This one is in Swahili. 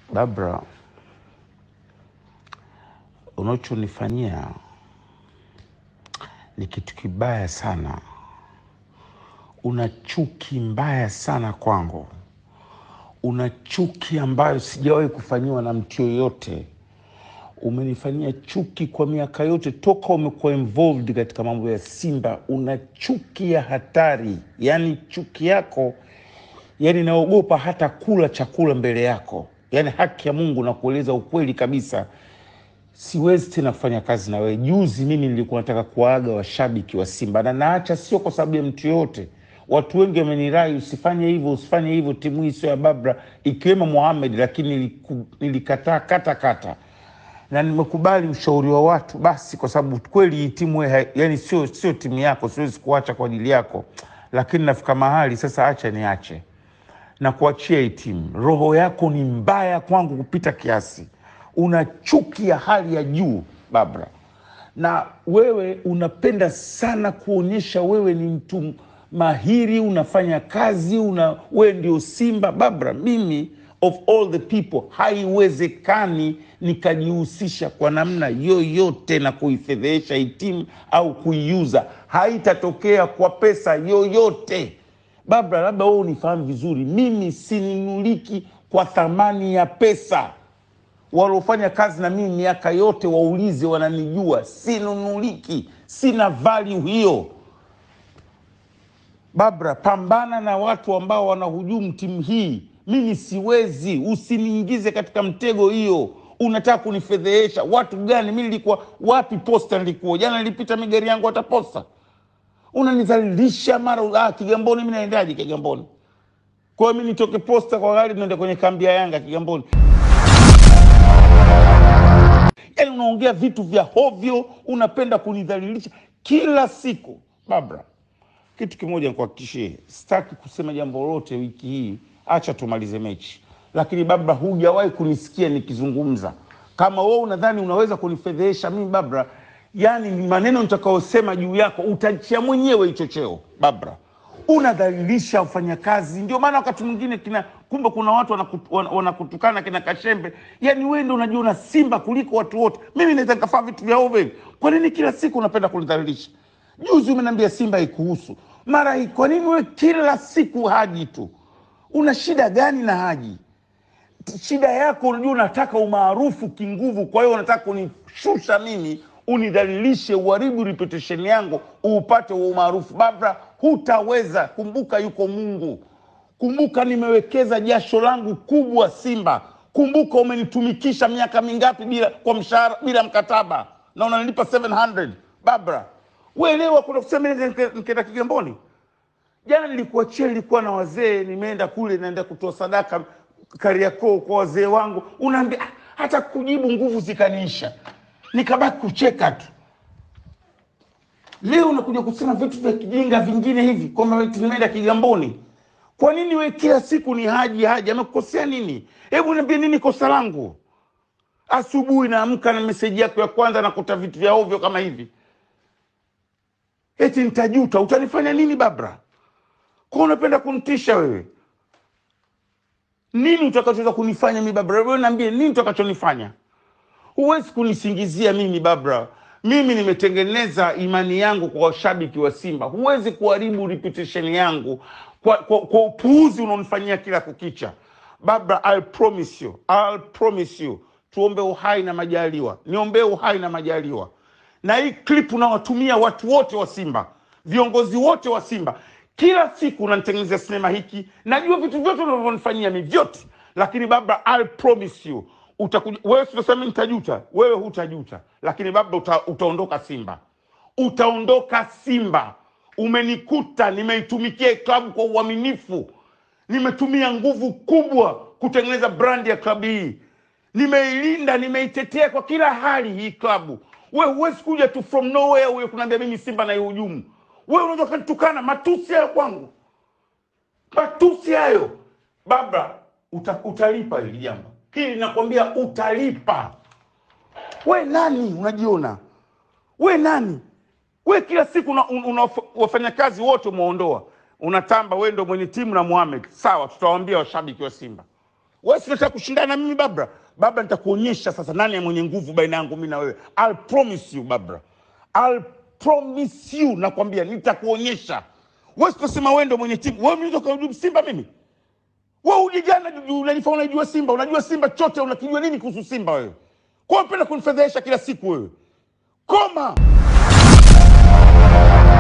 Babra, unachonifanyia ni kitu kibaya sana. Una chuki mbaya sana kwangu, una chuki ambayo sijawahi kufanyiwa na mtu yoyote. Umenifanyia chuki kwa miaka yote toka umekuwa involved katika mambo ya Simba. Una chuki ya hatari, yaani chuki yako yani naogopa hata kula chakula mbele yako. Yani haki ya Mungu na kueleza ukweli kabisa, siwezi tena kufanya kazi na wewe. Juzi mimi nilikuwa nataka kuwaaga washabiki wa Simba na naacha, sio kwa sababu ya mtu yoyote. Watu wengi wamenirai usifanye hivyo, usifanye hivyo, timu hii sio ya Babra, ikiwemo Mohamed, lakini niliku- nilikataa kata kata na nimekubali ushauri wa watu basi, kwa sababu kweli hii timu we, hai- yani sio sio timu yako, siwezi kuacha kwa ajili yako, lakini nafika mahali sasa, acha niache na kuachia hii timu. Roho yako ni mbaya kwangu kupita kiasi, una chuki ya hali ya juu Babra, na wewe unapenda sana kuonyesha wewe ni mtu mahiri, unafanya kazi, una wewe ndio Simba Babra. Mimi of all the people, haiwezekani nikajihusisha kwa namna yoyote na kuifedhehesha hii timu au kuiuza, haitatokea kwa pesa yoyote. Babra, labda wewe unifahamu vizuri, mimi sinunuliki kwa thamani ya pesa. Waliofanya kazi na mimi miaka yote waulize, wananijua, sinunuliki, sina value hiyo. Babra, pambana na watu ambao wanahujumu timu hii. Mimi siwezi, usiniingize katika mtego hiyo. Unataka kunifedhehesha. Watu gani? Mi nilikuwa wapi? Posta nilikuwa jana, nilipita mi gari yangu hata posta unanidhalilisha mara ah, Kigamboni. Mi naendaje Kigamboni? Kwa hiyo mi nitoke posta kwa gari niende kwenye kambi ya Yanga Kigamboni? Yani unaongea vitu vya hovyo, unapenda kunidhalilisha kila siku. Babra, kitu kimoja nikuhakikishie, sitaki kusema jambo lolote wiki hii, acha tumalize mechi. Lakini Babra, hujawahi kunisikia nikizungumza. Kama wewe unadhani unaweza kunifedhehesha mimi Babra, yani ni maneno nitakayosema juu yako utachia mwenyewe hicho cheo. Babra, unadhalilisha wafanyakazi. Ndio maana wakati mwingine kina kumbe kuna watu wanakut- wana- wanakutukana kina Kashembe, yani wewe ndio unajiona Simba kuliko watu wote. Mimi naweza nikafaa vitu vya ovyo hivi. Kwa nini kila siku unapenda kunidhalilisha? Juzi umeniambia Simba haikuhusu, mara hii. Kwa nini wewe kila siku Haji tu? Una shida gani na Haji? Shida yako unajua, unataka umaarufu kinguvu, kwa hiyo unataka kunishusha mimi, unidhalilishe, uharibu reputation yangu, uupate huo umaarufu. Babra, hutaweza. Kumbuka yuko Mungu. Kumbuka nimewekeza jasho langu kubwa Simba. Kumbuka umenitumikisha miaka mingapi bila kwa mshahara, bila mkataba, na unanilipa 700 Babra, uelewa. Kuna kusema nende nike- nikaenda Kigamboni jana nilikuachia, nilikuwa na wazee, nimeenda kule, naenda kutoa sadaka Kariakoo kwa wazee wangu, unaambia "Ah, hata kujibu nguvu zikaniisha, nikabaki kucheka tu. Leo unakuja kusema vitu vya kijinga vingine hivi kwamba eti nimeenda Kigamboni. Kwa nini we kila siku ni Haji Haji? Amekukosea nini? Hebu niambie nini kosa langu? Asubuhi naamka na meseji yako ya kwanza nakuta vitu vya ovyo kama hivi, eti nitajuta. Utanifanya nini Babra? Kwa unapenda kunitisha wewe? Nini utakachoweza kunifanya mi Babra? Wewe niambie nini utakachonifanya? Huwezi kunisingizia mimi Babra. Mimi nimetengeneza imani yangu kwa washabiki wa Simba. Huwezi kuharibu reputation yangu kwa, kwa, kwa upuuzi unaonifanyia kila kukicha. Babra, I'll promise you, I'll promise you. Tuombe uhai na majaliwa, niombee uhai na majaliwa. Na hii clip unawatumia watu wote wa Simba, viongozi wote wa Simba, kila siku unanitengenezea sinema hiki. Najua vitu vyote unavyonifanyia mi vyote, lakini Babra, I'll promise you utakuja wewe, sitasema nitajuta, wewe hutajuta, lakini Babra uta, utaondoka Simba, utaondoka Simba. Umenikuta nimeitumikia klabu kwa uaminifu, nimetumia nguvu kubwa kutengeneza brandi ya klabu hii, nimeilinda, nimeitetea kwa kila hali hii klabu. Wewe huwezi kuja tu from nowhere uye kunaambia mimi Simba naihujumu. Wewe unaweza ukanitukana, matusi hayo kwangu, matusi hayo Babra, uta, utalipa hili jambo hili, nakwambia utalipa. We nani unajiona? We nani? We kila siku una, una, wafanyakazi wote umeondoa, unatamba we ndo mwenye timu na Mohamed. Sawa, tutawaambia washabiki wa Simba Wewe si unataka kushindana na mimi Babra? Babra, nitakuonyesha sasa nani mwenye nguvu baina yangu mimi na wewe. I'll promise you Babra, I'll promise you, nakwambia nitakuonyesha. Wewe sitasema wewe ndio mwenye timu. Wewe mimi Simba mimi wewe uje jana unanifanya unajua Simba, unajua Simba chote, unakijua nini kuhusu Simba wewe? Kwa nini unapenda kunifedhesha kila siku wewe? Koma.